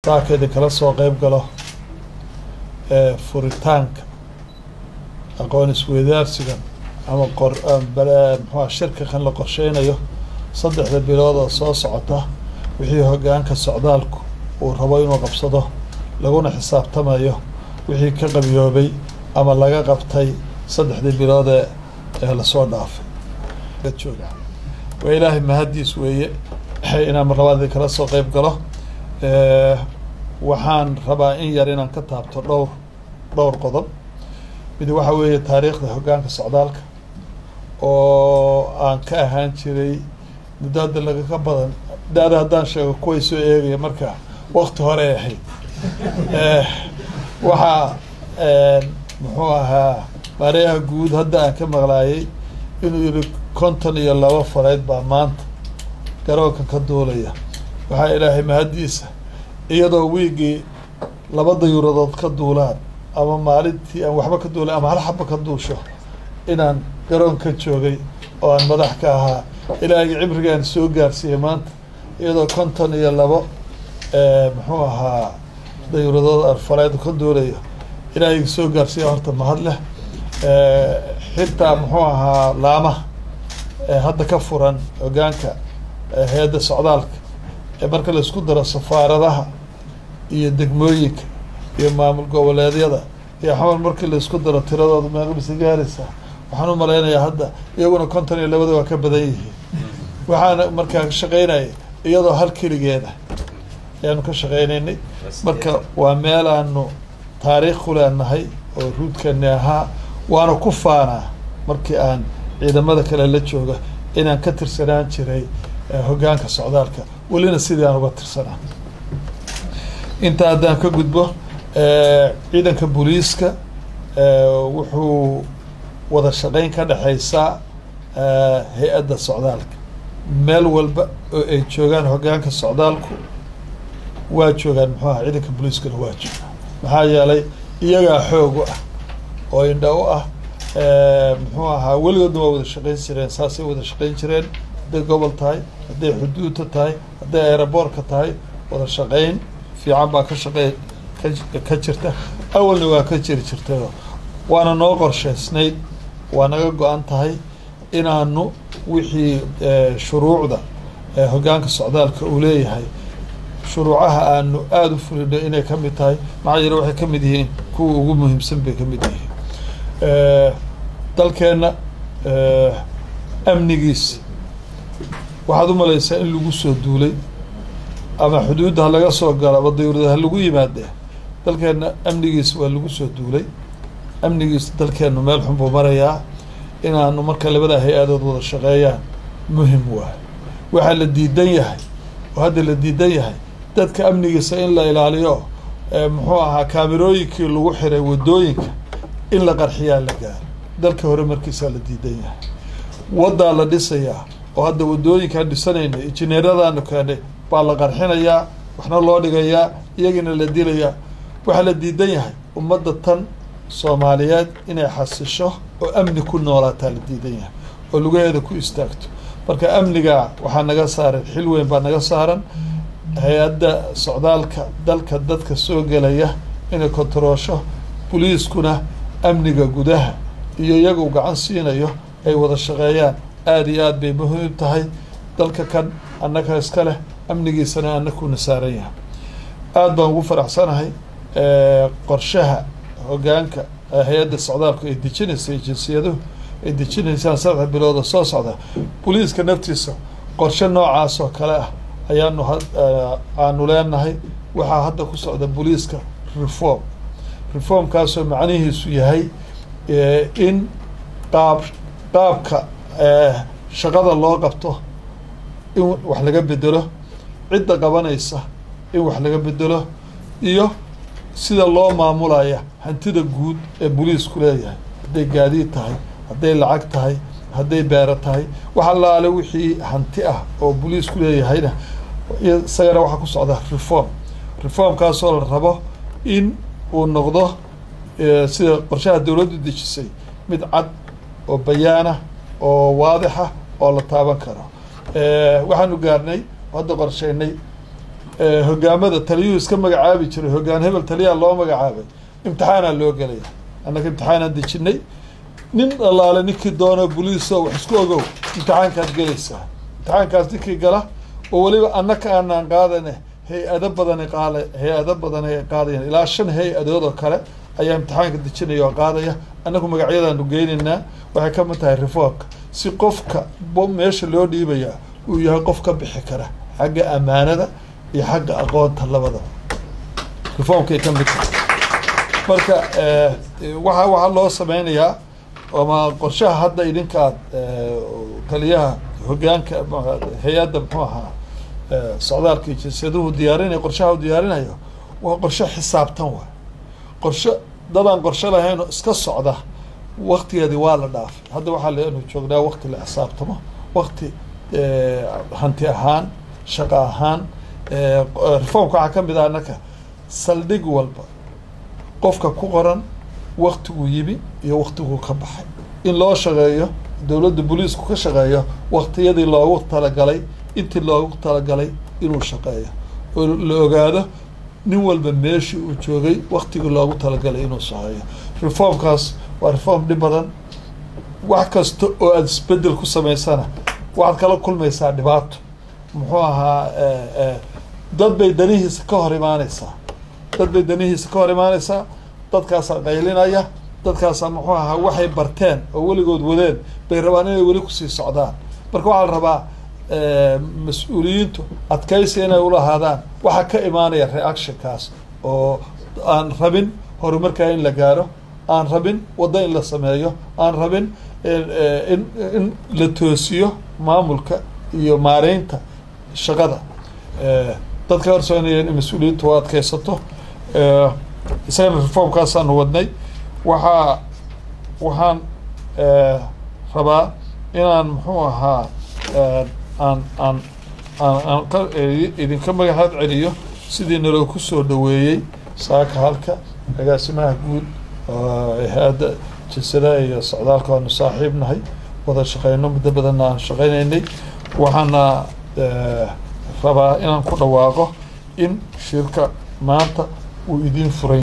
saakeedii kala soo qeyb galo furitaanka aqoon isweydaarsigan ama qor muxua shirka kan la qorsheynayo saddexda bilood oo soo socota wixii hoggaanka socdaalku uu rabo inuu qabsado laguna xisaabtamayo wixii ka qabiyoobay ama laga qabtay saddexdii biloodee ee lasoo dhaafay jooga waa ilaahay mahaddiis weeye inaan marlabaadii kala soo qeyb galo waxaan rabaa in yar inaan ka taabto dhowr dhowr qodob mid waxa weeye taariikhda hoggaanka socdaalka oo aan ka ahaan jiray muddo hadda lagaga badan da-da haddaan sheego kuway soo eegaya marka wakti hore ay ahayd waxaa muxuu ahaa maareyaha guud hadda aan ka maqlaayay inuu yihi konton iyo laba faleyd baa maanta garoonka ka duulaya waxaa ilaahay mahaddiisa iyadoo wiigii laba dayuuradood ka duulaan ama maalintii aan waxba ka duulay ama hal xaba ka duusho inaan garoonka joogay oo aan madax ka ahaa ilaahay cibrigaan soo gaarsiiyey maanta iyadoo konton iyo labo muxuu ahaa dayuuradood arfaleed ka duulayo ilaahay soo gaarsiiya horta mahad leh xitaa muxuu ahaa laamaha hadda ka furan hoggaanka hay-adda socdaalka ee marka la isku daro safaaradaha iyo degmooyinka iyo maamul goboleedyada iyo xamar markii la isku daro tiradooda meeqbisa gaaraysa waxaan u malaynayaa hadda iyaguna konton iyo labada waa ka badan yihiin waxaana markaa ka shaqeynaya iyadoo hal keligeeda ayaanu ka shaqeynaynay marka waa meel aanu taariikh ku leenahay oo ruudkani ahaa waana ku faanaa markii aan ciidamada kale la jooga inaan ka tirsanaan jiray hoggaanka socdaalka welina sidii aan uga tirsanaa intaa haddaan ka gudbo ciidanka booliiska wuxuu wada shaqeyn ka dhexeysaa hay-adda socdaalka meel walba oo ay joogaan hoggaanka socdaalku waa joogaan muxuu aha ciidanka booliiskana waa joogaan maxaa yeelay iyagaa xoog u ah oo indha u ah muxuu ahaa weligoodna waa wada shaqeyn jireen saasay wada shaqeyn jireen hadday gobol tahay hadday xuduudta tahay hadday aeroboortka tahay wada shaqeyn fiican baa ka shaqey ka jirta awalna waa ka jiri jirtayo waana noo qorsheysnayd waa naga go-an tahay inaanu wixii shuruucda hoggaanka socdaalka uu leeyahay shuruucaha aanu aada u fulino inay ka mid tahay maxaa yeele waxay ka mid yihiin kuwa ugu muhiimsan bay ka mid yihiin dalkeenna amnigiisa waxaad u malaysaa in lagu soo duulay ama xuduudda ha laga soo galo ama dayurada ha lagu yimaadee dalkeenna amnigiisa waa lagu soo duulay amnigiisa dalkeennu meel xun buu marayaa inaanu marka labada hay-adood wada shaqeeyaan muhim waayo waxaa la diidan yahay oo hadda la diidan yahay dadka amnigiisa in la ilaaliyo muxuu ahaa kaamirooyinkii lagu xiray waddooyinka in la qarxiyaa la gaaro dalka hore markiisaa la diidan yahay waddaa la dhisayaa oo hadda waddooyinkaan dhisanayna injineeradaanu keenay baa la qarxinayaa waxna loo dhigayaa iyagiina la dilayaa waxaa la diidan yahay ummadda tan soomaaliyeed inay xasisho oo amni ku noolaataa la diidan yahay oo lugaheeda ku istaagto marka amniga waxaa naga saaran xil weyn baa naga saaran hay-adda socdaalka dalka dadka soo gelaya inay kontaroosho boliiskuna amniga gudaha iyo iyagu gacan siinayo ay wada shaqeeyaan aada iyo aad bay muhiim tahay dalka kan annaga iska leh amnigiisana annakuna saaran yahay aada baan ugu faraxsanahay qorshaha hoggaanka hay-adda socdaalku ay dejinaysa jinsiyaduhu ay dejinaysaan saddex bilooda soo socda boliiska naftiisa qorshe noocaas oo kale ah ayaanu aanu leenahay waxaa hadda ku socda boliiska reform reformkaasoo macnihiisu yahay in qaab qaabka shaqada loo qabto in wax laga bedelo cidda qabanaysa in wax laga bedelo iyo sida loo maamulaya hantida guud ee boliisku leeyahay hadday gaadiid tahay hadday lacag tahay hadday beero tahay wax allaale wixii hanti ah oo boliisku leeyahayna isagana waxaa ku socda reform reformkaasoo la rabo in uu noqdo sida qorshaha dowladdu dejisay mid cad oo bayaanah oo waadixa oo la taaban karo waxaanu gaarnay hadda qorsheynay hogaamada taliyuhu iska magacaabi jiray hogaan hebel taliyaa loo magacaabay imtixaanaa loo gelaya annaga imtixaanaan dejinay nin allaale ninkii doono boliiso wax isku ogow imtixaankaad gelaysaa imtixaankaas ninkii gala oo weliba annaka aanaan qaadane hay-ado badani qaala hay-ado badan ay qaadayan ilaa shan hay-adood oo kale ayaa imtixaanka dejinaya oo qaadaya annagu magacyadaanu geynaynaa waxay ka mid tahay reformka si qofka meesha loo dhiibaya uu yahay qof ka bixi kara xagga ammaanada iyo xagga aqoonta labadaba reformkay ka mid tahay marka waxa waxaa loo sameynayaa ama qorshaha hadda idinka aad taliyaha hogaanka hay-adda muxuu ahaa socdaalka iyo jinsiyaduhu diyaarinaya qorshaha u diyaarinayo waa qorshe xisaabtan waay qorshe dadaan qorshe lahayn oo iska socda waktigeedii waa la dhaafay hadda waxaa leenu joognaa wakti la xisaabtamo wakti hanti ahaan shaqo ahaan reformka waxaa ka mid ah annaka saldhig walba qofka ku qoran waktiguu yimi iyo waktiguu ka baxay in loo shaqeeyo dowladda booliisku ka shaqeeyo waktiyadii loogu talagalay intii loogu talagalay inuu shaqeeyo oo la ogaado nin walba meeshii uu joogay waktigii loogu talagalay inuu shaqeeyo reformkaas waa reform dhib badan wax kasta oo aada isbedel ku samaysana waxaad kala kulmaysaa dhibaato muxuu ahaa dad bay danihiisa ka hor imaaneysaa dad bay danihiisa ka hor imaaneysaa dadkaasaa qaylinaya dadkaasaa muxuu ahaa waxay barteen oo weligood wadeen bay rabaan inay weli kusii socdaan marka waxaa la rabaa mas-uuliyiintu adkaysi inay ulahaadaan waxaa ka imaanaya reactionkaas oo aan rabin horumarkaa in la gaaro aan rabin waddo in la sameeyo aan rabin in in la toosiyo maamulka iyo maareynta shaqada dadka horsoonaya in mas-uuliyiintu u adkaysato isagana reformkaasaanu wadnay waxaa waxaan rabaa inaan muxuu ahaa aan aan aan aan idinka magacaad celiyo sidii naloo kusoo dhaweeyey saaka halka agaasimaha guud hay-adda jinsada iyo socdaalka waanu saaxiib nahay wada shaqeyno muddo badanna aan shaqeynaynay waxaana rabaa inaan ku dhawaaqo in shirka maanta uu idiin furay